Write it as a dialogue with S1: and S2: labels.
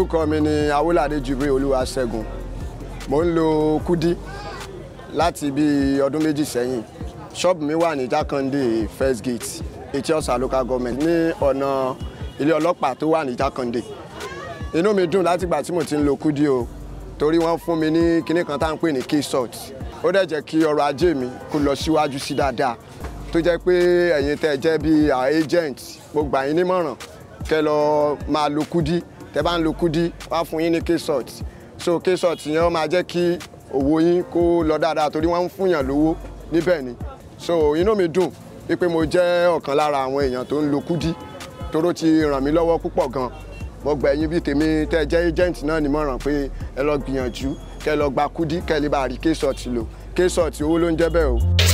S1: orúkọ mi ni awolade jubril olúwaṣẹ́gun mo ń lo kudi láti bí ọdún méjì sẹ́yìn ṣọ́ọ̀bù mi wà ní jákàndé first gate etiosa local government ní ọ̀nà ilé ọlọ́pàá tó wà ní jákàndé inú mi dùn látìgbà tí mo ti ń lo kudi o torí wọ́n fún mi ní kinní kan tá à ń pè ní key salt ó dẹ̀ jẹ́ kí ọrọ̀ ajé mi kó lọ síwájú sí dáadáa tó jẹ́ pé ẹ̀yin tẹ́ ẹ jẹ́ bí agent mo gbà yín nímọ̀ràn kẹ́ lọ máa lo kudi tẹ́ bá ń lo kudi wá fún yín ní key salt so key salt yẹn ó máa jẹ́ kí owó yín kó lọ dáadáa torí wọ́n ń fúnyàn lówó níbẹ̀ ni so inú mi dùn wípé mo jẹ́ ọ̀kan lára àwọn èèyàn tó ń lo kudi toró ti ràn mí lọ́wọ́ púpọ̀ gan mo gbà ẹ̀yin bíi tèmi tẹ́ ẹ jẹ́ agent náà nímọ̀ràn pé ẹ lọ gbìyànjú kẹ́ lọ gba kudi kẹ́ lè bá rí key salt lò key salt owó ló ń jẹ́ bẹ́ẹ̀ o.